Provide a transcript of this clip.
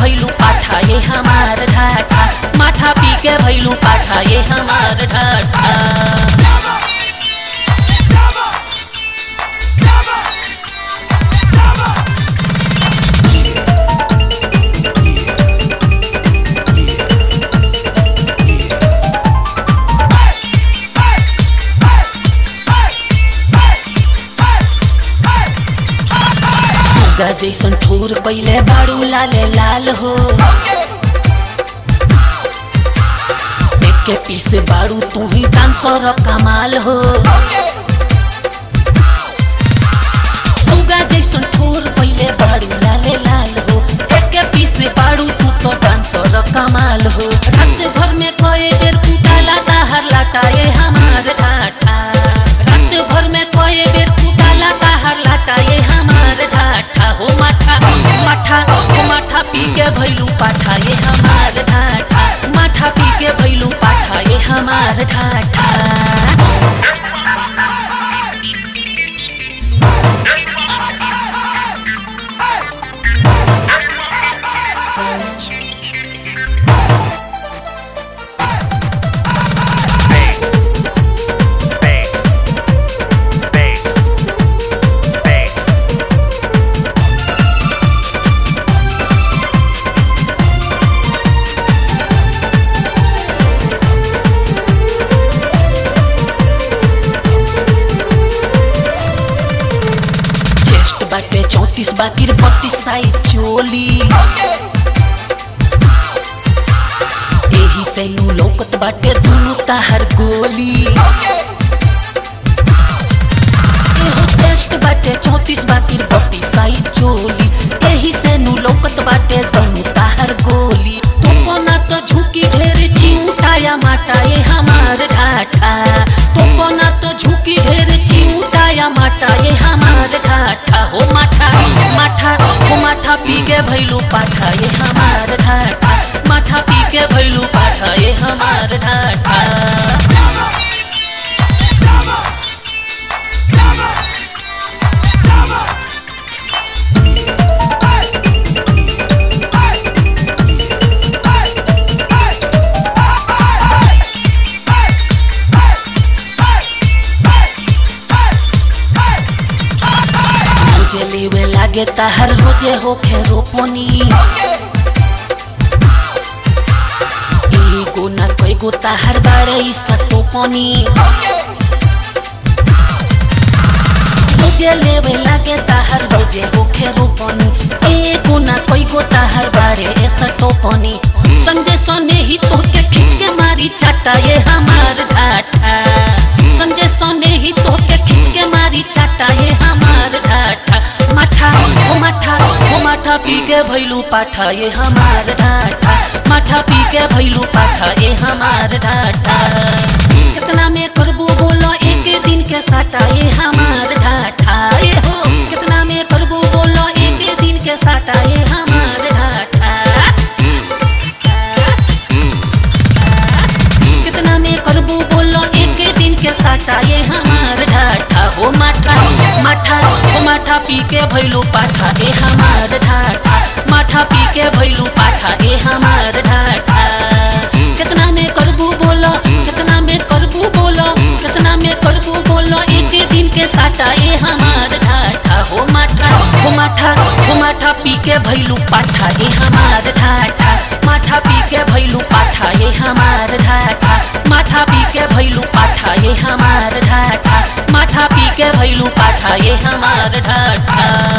भैलू पाठा ये हमार ढाठा माठा पी के भैलू पाठा ये हमार ढाठा सुगा जैसन ठोर पहिले बाड़ू लाले लाल हो एक पीस बाड़ू तू ही डांसर कमाल हो सुगा जैसन ठोर पहिले बाड़ू लाले लाल हो एक पीस बाड़ू तू तो डांसर कमाल हो रात भर में कोई बेर कुटाला ताहर लाटा ये हमार ढाठा रात भर में कोई बेर कुटाला ताहर लाटा ये हमार ढाठा हो माठा माठा हो माठा पी के भैलू पाठा ये हमार ढाठा माठा पी के भैलू पाठा ये हमार ढाठा Bang. Bang. Bang. Bang. Chest बाटे चौतीस बाकी बत्तीस साइज चोली एही से नु लौकत बाटे दुनु ताहर गोली एहो चेस्ट बाटे चौतीस बाकी बत्तीस साइज चोली एही से नु लौकत बाटे दुनु ताहर गोली तुमको ना तो झुकी ढेर चिंटाया माटा ये हमार ढाठा तुमको ना तो झुकी ढेर चिंटाया माटा ये हमार ढाठा हो माठा माठा हो माठा पी के भैलू पाठा ये हमार ढाठा माठा पी के भैलू पाठा ये हमार ढाठा रोजे लेवे लागे ताहर रोजे होखे रोपनी एगो ना कईगो ताहर बाड़े इसका टोपनी रोजे लेवे लागे ताहर रोजे होखे रोपनी एगो ना कईगो ताहर बाड़े इसका टोपनी संजय सोने ही तोके खींच के मारी चाटा ये हमार ढाठा संजय सोने ही तोके खींच के मारी चाटा ये हमार ढाठा माठा ओ माठा ओ माठा पी के भैलू पाठा ये हमार ढाठा माठा पी के भैलू पाठा ये हमार ढाठा कितना में करबू बोलो एक दिन के साटा ये हमार ढाठा ये हो कितना में करबू बोलो एक दिन के साटा ये हमार ढाठा कितना में करबू बोलो एक दिन के साटा ये हमार ढाठा हो माठा माठा हो माठा पी के भैलू पाठा ए हमार ढाठा माठा पी के भैलू पाठा ए हमार ढाठा कितना में करबू बोलो कितना में करबू बोलो कितना में करबू बोलो एक दिन के साटा ए हमार ढाठा हो माठा हो माठा हो माठा पी के भैलू पाठा ए हमार ढाठा माठा पी के भैलू पाठा ये हमार ढाठा माठा पी के भैलू पाठा ये हमार ढाठा माठा पी के भैलू पाठा ये हमार ढाठा